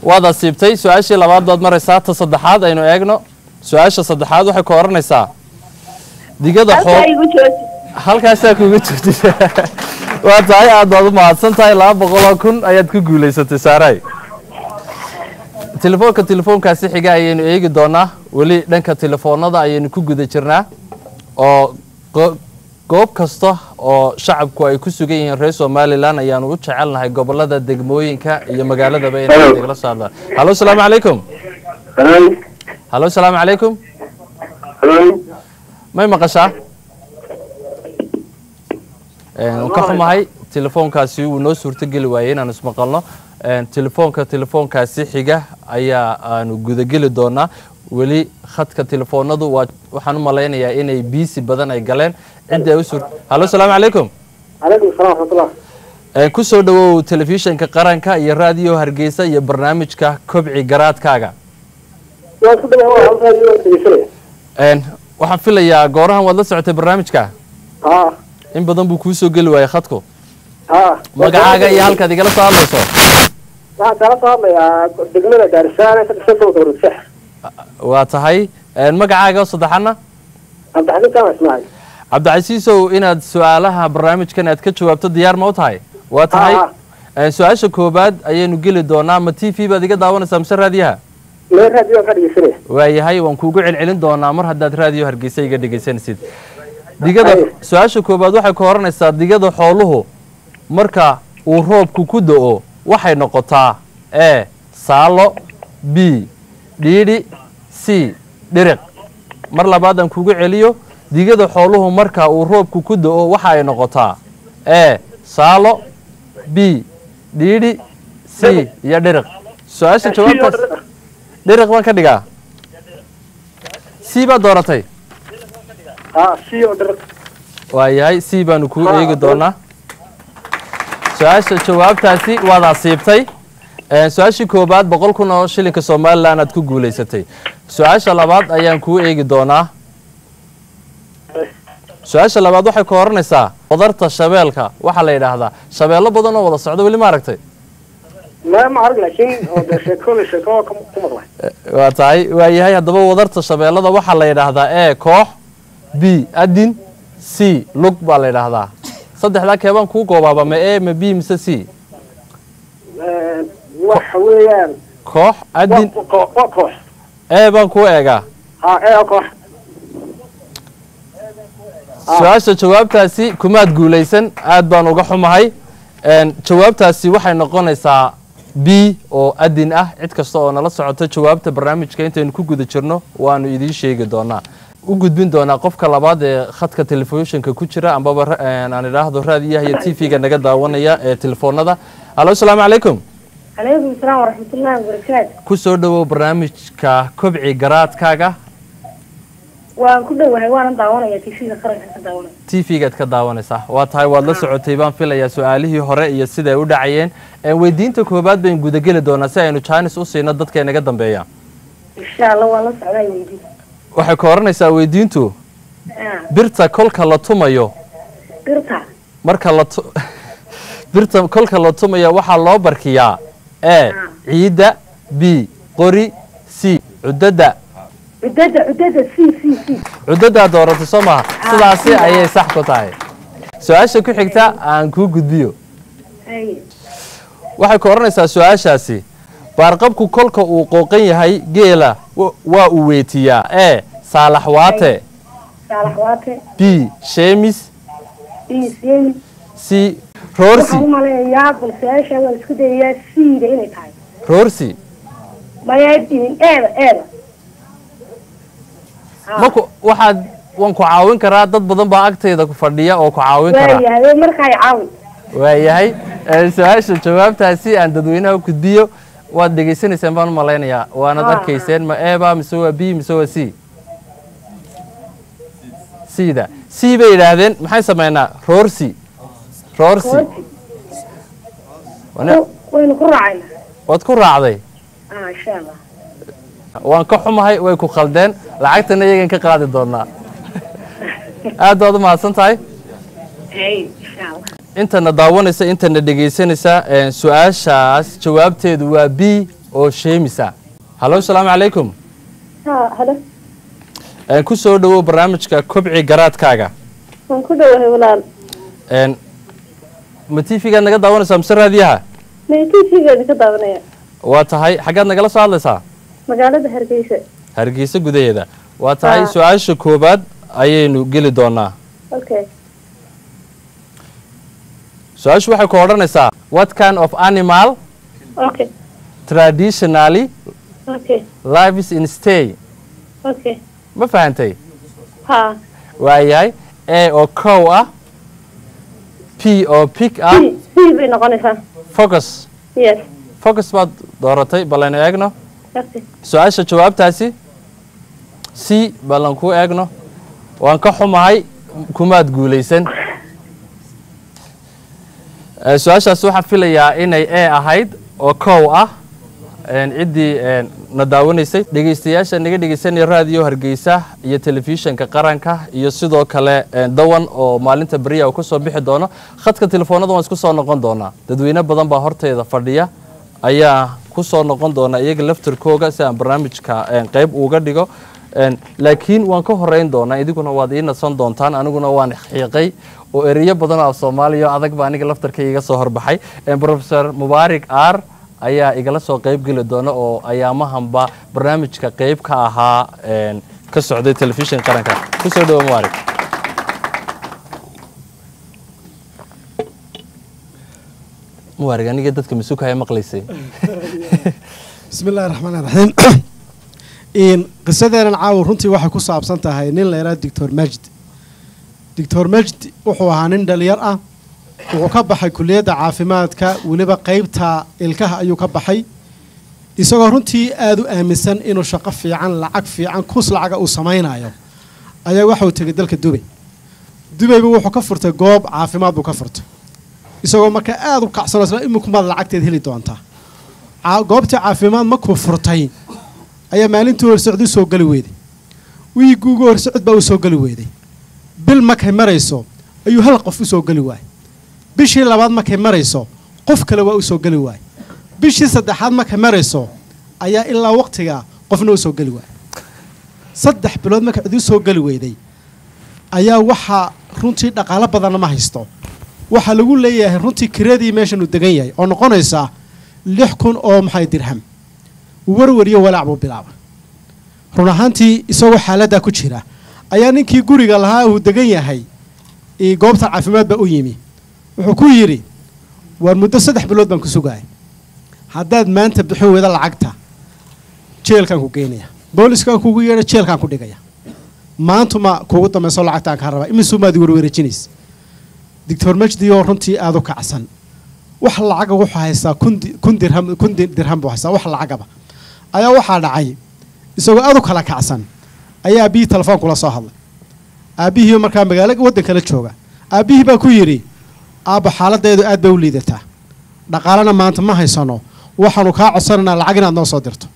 waad asiibtay su-aashii labaad baad maraysaa ta saddexaad aynu eegno su-aasha saddexaad waxay ku oranaysaa digada halkaa xool igu jooji halkaasaa kuga joogtay waa tahay aad baad u mahadsan tahay laba boqoloo kun ayaad ku guulaysatay saaray telefoonka telefoonkaasi xiga ayaynu eegi doonaa weli dhanka telefoonada ayaynu ku guda jirnaa oo go- goob kasta oo shacabku ay ku sugan yihiin reer somalilan ayaanu u jecelnahay gobolada degmooyinka iyo magaaladaba inay nagala soo hadlaan hallo asalaamu calaykum hallo asalaamu calaykum may maqashaa waan ka xumahay telefoonkaasi wuu noo suurtogeli waayey inaan ismaqalno telefoonka telefoonkaasi xiga ayaa aanu gudageli doonaa weli khadka telefoonadu waa waxaan u malaynayaa inay biisi badan ay galeen cidda ay u suur hallo asalaamu calaykum calaykum asalaam waraxmatullah ku soo dhawow telefishinka qaranka iyo raadiyo hargeysa iyo barnaamijka kobci garaadkaaga waan ku dhawaad waa halkaa iyo dhegeysanaya Een, waxaan filayaa goorahan waad la socotay barnaamijka haa in badan buu kuu soo geli waayey khadku haa magacaaga iyo halkaad igala soo hadlayso waxaan kala soo hadlayaa degmada gaarisaane ka tirsan gobolka warudsex waa tahay Een, magacaaga oo saddexana cabdixakiin kaama ismaaciil cabdicasiisow inaad su-aalaha barnaamijkan aad ka jawaabto diyaar ma u tahay waa tahay Haa, Een, su-aasha koobaad ayaynu geli doonaa ma t v baad iga daawanaysaa mise raadiyaha meel raadiyo ka dhegeysanaya waayahay waan kuugu celcelin doonaa mar haddaad raadiyo hargeysa iga dhegeysanaysid digada Haye. su-aasha koobaad waxay ku oranaysaa digada xooluhu marka uu roobku ku do-o waxay noqotaa e saalo b dhiidhi c dhiriq mar labaad aan kugu celiyo digada xooluhu marka uu roobku ku do-o waxa ay noqotaa e saalo b dhiidhi c iyo dhiriq su-aasha jawaabtaas dhiriq baan ka dhigaa c baad dooratay haa si oo dhar waayahay c baanu kuu Ah, eegi ah. doonaa su-aasha jawaabtaasi waad asiibtay Ee, su-aashii koobaad boqol kun oo shilinka somalilan aad ku guulaysatay su-aasha labaad ayaan kuu eegi doonaa su-aasha labaad waxay ku oranaysaa wadarta shabeelka waxaa la yidhaahdaa shabeello badan oo wada socda weli ma aragtay ma ma arag laakiin oo de sheekooda sheeko ku ku maqlay waa tahay waayahay haddaba wadarta shabeellada waxaa la yidhaahdaa e koox b adin c lug baa la yidhaahdaa saddexdaa keebaan kuu goobaaba ma e ma b mise c waxa weeyaan koox adin waa koox waa koox e baan kuu eegaa haa ee koox su-aasha jawaabtaasi kumaad guulaysan aad baan uga xumahay Een, jawaabtaasi waxay noqonaysaa b oo adin ah cid kasta oo nala socota jawaabta barnaamijka intaynu ku guda jirno waanu idiin sheegi doonaa u gudbin doonaa qofka labaad ee khadka telefishinka ku jira ambaba ra- een, aan idhaahdo raadiyaha iyo t v-ga naga daawanaya ee telefoonada hallo asalaamu calaykum calaykum asalaam waraxmatullaahi wabarakaatu ku soo dhowow barnaamijka kobci garaadkaaga waan ku dhowahay waanan daawanaya tv-ga qaranka ka daawanaya t v-gaad ka daawanaysaa waa tahay waad la socotay baan filayaa su-aalihii hore iyo siday u dhacayeen Ee, weydiinta koobaad baynu gudageli doonaa si aynu jaanis u siino dadka inaga dambeeya insha allah waan la socdaa weydi waxay ka oranaysaa weydiintu birta kolka la tumayo birta marka la tu- birta kolka la tumayo waxaa loo barkiyaa e ciidda b qori c cudada cudada cudada c c c cudadaa dooratay soo maha sidaasi ayay sax ku tahay su-aasha ku xigta aan kuu gudbiyo Hay. waxay ka odhanaysaa su-aashaasi baarqabku kolka uu qooqan yahay geela wa- waa uu weetiyaa e saalaxwaate saalax waate b sheemis isemi c roorsi waxaan u maleeyaa bal su-aasha waan isku dayayaa c-da inay tahay roorsi maya diin eeda eeda maku waxaad waan ku caawin karaa dad badan baa agtayda ku fadhiya oo ku caawin karaa waayahay markaa caawi waayahay Ee, su-aasha jawaabtaasi aan dadweynaha u gudbiyo waad dhegaysanayseen baan u malaynayaa waanad Ah. arkayseen ma eba mise waa b mise waa c c-da c bay yidhaahdeen maxay sameynaa roorsi roorsi Roorsi. Wana- waynu ku raacayna waad ku raacday ah insha allah waan ka xumahay way ku khaldeen lacagtana iyagan ka qaadi doonaa aad baad u mahadsan tahay hay insha allah intana daawanaysa intana dhegaysanaysa een, su-aashaas jawaabteedu waa b oo sheemisa hallo asalaamu calaykum ha halo Een, ku soo dhowow barnaamijka kobci garaadkaaga waan ku dhowahay walaal Een, ma tv-gaad naga daawanaysaa mise raadiyaha may tv-geeda ka daawanaya waa tahay xaggaad nagala soo hadlaysaa magaalada hargeysa hargeysa gudaheeda waa tahay Ah. su-aasha koowaad ayaynu geli doonaa okay su-aashu waxay ku odhanaysaa what kind of animal okay traditionally okay lives in stay okay ma fahantay ha waayahay a oo cow ah p oo pig ah b b bay noqonaysaa focus yes focus baad dooratay ballaynu eegno okay su-aasha jawaabtaasi c ballan kuu eegno waan ka xumahay kumaad guulaysan Eh, su-aashaas waxaan filayaa inay e ahayd oo kow ah een, ciddii een, na daawanaysay dhegeystayaasha naga dhegeysanaya raadiyo hargeysa iyo telefishinka qaranka iyo sidoo kale een, dawan oo maalinta beriya uu kusoo bixi doono khadka telefoonada waan isku soo noqon doonaa dadweyne badan baa horteeda fadhiya ayaa ku soo noqon doona iyaga laftirkooga si aan barnaamijka een, qayb uga dhigo Een, laakiin waan ka horeyn doonaa idiguna waad ii nasan doontaan aniguna waan xiiqay oo ereyo badan oo af soomaaliya oo adag baa aniga laftarkayga iga soo horbaxay Een, professor mubaarik aar ayaa igala soo qayb geli doona oo ayaamahanba barnaamijka qayb ka ahaa een, ka socday telefishin qaranka kusoo dhawo mubaarik mubaarik aniga dadka masuukaya maqlaysay bismi illaahi raxmaani raxiim in qisadeenan caawa runtii waxay ku saabsan tahay nin la yidhaha doctor majid doctor majid wuxuu ahaa nin dhalinyar ah wuxuu ka baxay kuliyadda caafimaadka weliba qeybta ilkaha ayuu ka baxay isagoo runtii aada u aaminsan inuu shaqo fiican lacag fiican kus lacaga uu samaynayo ayaa waxauu tegay dalka dubay dubayba wuxuu ka furtay goob caafimaad buu ka furtay isagoo markaa aada u kacsanoo isla iminkumaad lacagteed heli doontaa Caa- goobtii caafimaad markuu furtay ayaa maalintii hor socod u soo geli weyday wiigii ugu hor socod baa u soo geli weyday bil markay marayso ayuu hal qof u soo geli waayey bishii labaad markay marayso qof kale waa u soo geli waayey bishii saddexaad markay marayso ayaa ilaa waqtiga qofna u soo geli waayey saddex bilood markay cid u soo geli weyday ayaa waxaa runtii dhaqaalo badanna ma haysto waxaa lagu leeyahay runtii kiradii meeshan uu degan yahay oo noqonaysa lix kun oo maxay dirham warwariyo walaac buu bilaabay run ahaantii isagoo xaaladdaa ku jira ayaa ninkii guriga lahaa uu degan yahay ii goobta caafimaad baa u yimi wuxuu ku yidhi waar muddo saddex bilood baan ku sugaya haddaad maanta bixin weyda lacagta jeelkaan ku geynaya booliskaan kugu yeedha jeelkaan ku dhigaya maantuma kuugu dambayso lacagtaan kaa rabaa imisumaad warwareejinaysa doctor majdi oo runtii aada u kacsan wax lacaga wuxuu haystaa kun di- kun dirham kun di- dirham buu haystaa wax lacagaba ayaa waxaa dhacay isagoo aad u kala kacsan ayaa aabbihii telefoon kula soo hadlay aabbihii markaa magaalo waddan kala jooga aabbihii baa ku yidhi aabba xaaladeedu aad bay u liidataa dhaqaalena maanta ma haysano waxaanu kaa codsanaynaa lacag inaad noo soo dirto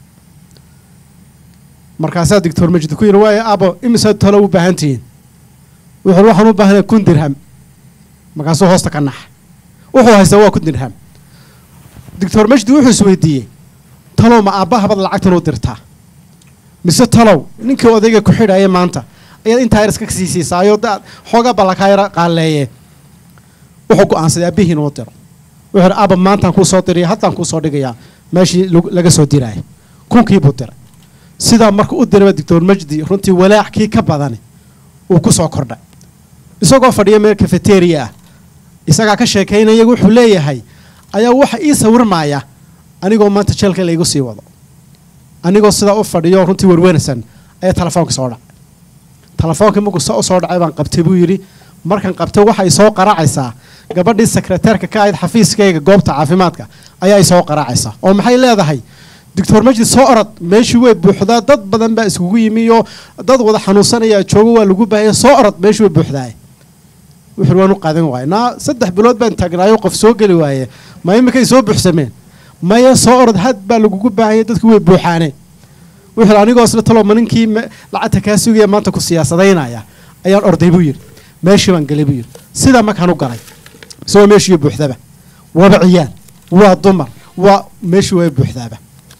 markaasaa doctor majid ku yidhi waaya aabbo imisaad talo u baahan tihiin wuxuu waxaan u baahanay kun dirham markaasuu hoosta ka naxa wuxuu haystaa waa kun dirham doctor majdi wuxuu isweydiiyey talow ma aabbahabad lacagtan u dirtaa mise talow ninkii odayga ku xidhaya maanta ayaad intaa yar iska sii siisaayo daad xoogaa ballakaa yara qaaleeye wuxuu go'aansaday aabbihiin uu diro wuxuu yidhi aabba maantaan kuu soo diraya haddaan kuu soo dhigayaa meeshii lagu- laga soo diraya kunkii buu diray sidaa marka u diraba doctor majdi runtii walaac kii ka badani uu ku soo kordhay isagoo fadhiya meel cafeteria ah isagaa ka sheekaynaya wuxuu leeyahay ayaa waxa ii sawirmaya anigoo maanta jeelka laygu sii wado anigoo sidaa u fadhiyo runtii werwersan ayaa telefoonka soo dhacay telefoonkii markuu sa u soo dhacay baan qabtay buu yidhi markan qabtay waxa ay soo qaraacaysaa gabadhii sekreteerka ka ahayd xafiiskayga goobta caafimaadka ayaa ay soo qaraacaysaa oo maxay leedahay doctor majid soo orod meeshii way buuxdaa dad badan baa iskugu yimi iyo dad wada xanuunsanaya joogo waa lagu baahaya soo orod meeshii way buuxdaay wuxuu waan u qaadan waaye naa saddex bilood baan taagnaayo qof soo geli waaye ma iminkay soo buuxsameen maya soo orod had baa lagugu baahanya dadku way buuxaane wuxuu anigoo isla talo ma ninkii me- lacagta kaa sugaya maanta ku siyaasadaynaya ayaan orday buu yidhi meeshii baan gelay buu yidhi sidaa markaan u galay isagoo meeshii buuxdaba waaba ciyaal waa dumar waa meeshii waa buuxdaaba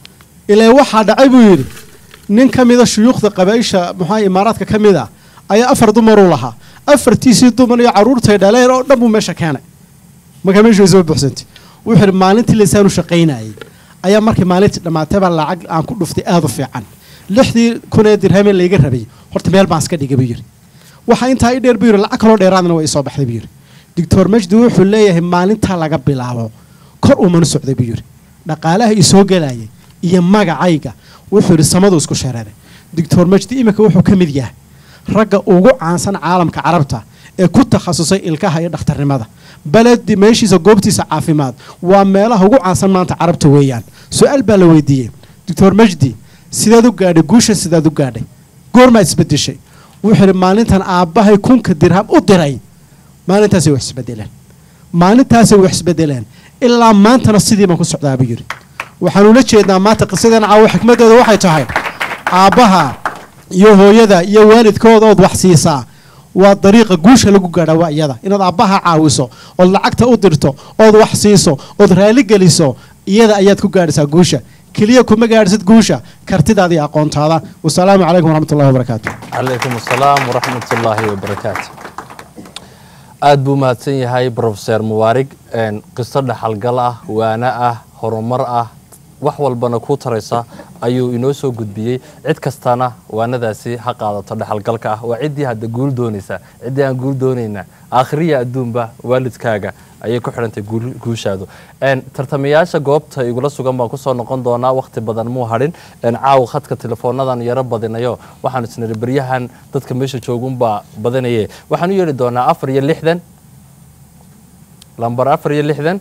ilaa waxaa dhacay buu yidhi nin ka mida shuyuukhda qabaa'isha muxua imaaraadka ka mid ah ayaa afar dumaruu lahaa afartiisii dumar iyo carruurtay dhaleen oo dhan buu meesha keenay markaa meeshu way soo buuxsantay wuxuu yidhi maalintii laysaanu shaqaynayay ayaa markii maalintii dhammaatay baa lacag aan ku dhuftay aada u fiican lixdii kun ee dirhamee layga rabay horta meel baan iska dhigay buu yidhi waxaa intaa i dheer buu yidhi lacag kaloo dheeraadna way soo baxday buu yidhi doctor majdi wuxuu leeyahay maalintaa laga bilaabo kor uumanu socday buu yidhi dhaqaalaha isoo gelayay iyo magacayga wuxuu yidhi samadu isku shareeray doctor majdi iminka wuxuu ka mid yahay ragga ugu caansan caalamka carabta ee ku takhasusay ilkaha iyo dhakhtarnimada baledi meeshiisa goobtiisa caafimaad waa meelaha ugu caansan maanta carabta weeyaan su-aal baa la weydiiyey doctor majdi sidaad u gaadhay guusha sidaad u gaadhay goormaa isbedeshay wuxuu yidhi maalintan aabbahay kunka dirham u diray maalintaasay wax isbedeleen maalintaasay wax isbedeleen ilaa maantana sidii baan ku socdaa buu yidhi waxaan ula jeednaa maanta qisadeena caawo xikmaddeeda waxay tahay aabbaha iyo hooyada iyo waalidkooda ood wax siisaa waa dariiqa guusha lagu gaadha waa iyada inaad aabbaha caawiso ood lacagta u dirto ood wax siiso ood raali geliso iyada ayaad ku gaadhaysaa guusha keliya kuma gaadhisid guusha kartidaada iyo aqoontaada wasalaamu calaykum waraxmat ullahi wabarakaatu calaykum asalaam waraxmat ullaahi wabarakaatu aada buu mahadsan yahay brofeser mubaarig qiso dhaxalgal ah waana ah horumar ah wax walbana kuu taraysa ayuu inoo soo gudbiyey cid kastana waanadaasi ha qaadato dhexalgalka ah waa ciddii hadda guul doonaysa ciddii aan guul doonayna aakhiriya adduunba waalidkaaga ayay ku xidhantay guushaadu tartamayaasha goobta igula sugan baan kusoo noqon doonaa wakhti badan muu hadhin caawa khadka telefoonadan yaro badinayo waxaan isniri beryahan dadka meesha joogunbaa badanaye waxaan u yeedhi doonaa afar iyo lixdan lambar afar iyo lixdan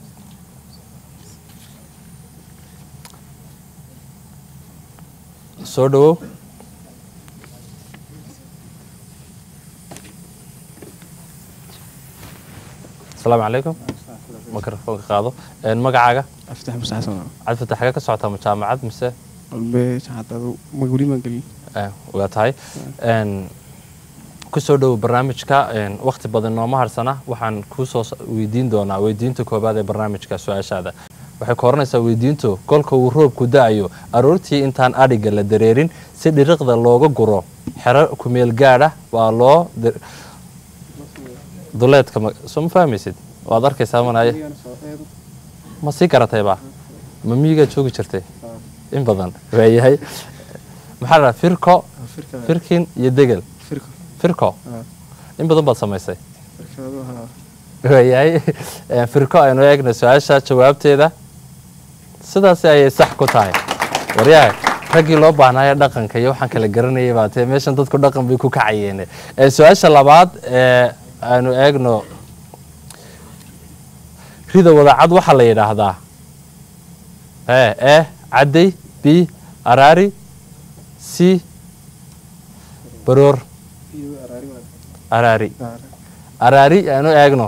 soo dhawow asalaamu calaykum mikrofoonka qaado magacaaga aftح مس حسن cabdifatax xagee ka socotaa ma jaamacad mise قلبي شحات مقولي ما قلي waa tahay kusoo dhowo barnaamijka wakhti badan nooma harsana waxaan kuusoo weydiin doonaa weydiinta koobaad ee barnaamijka su-aashaada waxay ka oranaysaa weydiintu kolka uu roobku da-ayo aroortii intaan adhiga la dareerin si dhiriqda looga guro xero kumeel gaadha waa loo duleedka soo ma fahmaysid waad arkaysaa manaaye ma sii garatayba ma miyigaad joogi jirtay in badan waayahay maxaa la firko firkin iyo degel firko in badan baad samaysay waayahay firko aynu eegna su-aasha jawaabteeda sidaasi ayay sax ku tahay waryaha raggii loo baahnaayo dhaqanka iyo waxaan kala garanayay baa tee meeshan dadku dhaqan bay ku kacayeene su-aasha labaad ee aanu eegno rida wadacad waxaa la yidhaahdaa e e cadday b araari c baroor araari araari aanu eegno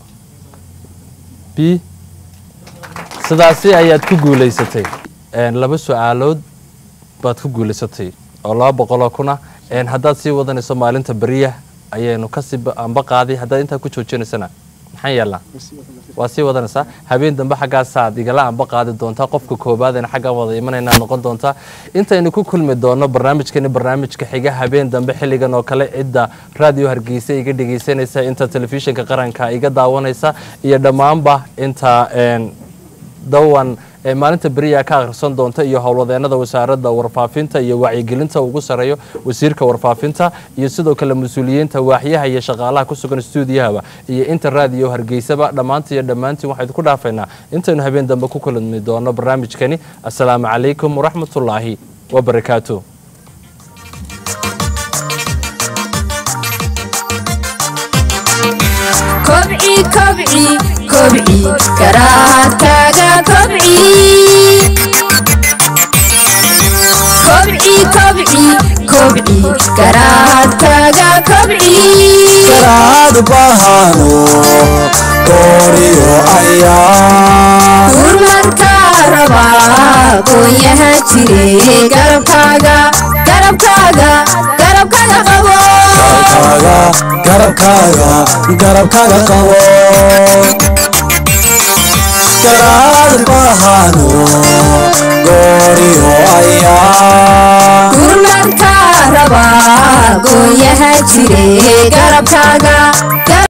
b sidaasi ayaad ku guulaysatay laba su-aalood baad ku guulaysatay oo laba boqoloo kuna haddaad sii wadanayso maalinta beriya ayaynu kasii amba qaaday haddaad intaa ku joojinaysana maxaan yeelnaa waa sii wadanaysaa habeen dambe xaggaasaad igala amba qaadi doontaa qofka koobaadayna xaggaan wada imanayna noqon doontaa intaynu ku kulmi doono barnaamijkani barnaamijka xiga habeen dambe xilligan oo kale cidda raadiyo hargeysa iga dhegeysanaysa inta telefishinka qaranka iga daawanaysa iyo dhammaanba inta dawan maalinta beriya ka akhrisan doonta iyo howlwadeenada wasaaradda warfaafinta iyo wacyigelinta ugu sareeyo wasiirka warfaafinta iyo sidoo kale mas-uuliyiinta waaxyaha iyo shaqaalaha ku sugan stuudiyahaba iyo inta raadiyo hargeysaba dhammaanta iyo dhammaantiin waxaynu ku dhaafaynaa intaynu habeen dambe ku kulmi doono barnaamijkani assalaamu calaykum waraxmatullaahi wabarakaatu kobci kobci kobci garaadkaaga kobci kobci kobci kobci garaadkaaga kobci garaad bahano gooriyo ayaa gurmadka rabaa goonyaha jire garabkaaga garabkaaga garabkaaga qabo garabkaaga garabkaaga garabkaaga qabo garaad bahano gooriyo ayaa gurmadka rabaa gooyaha jire garabkaaga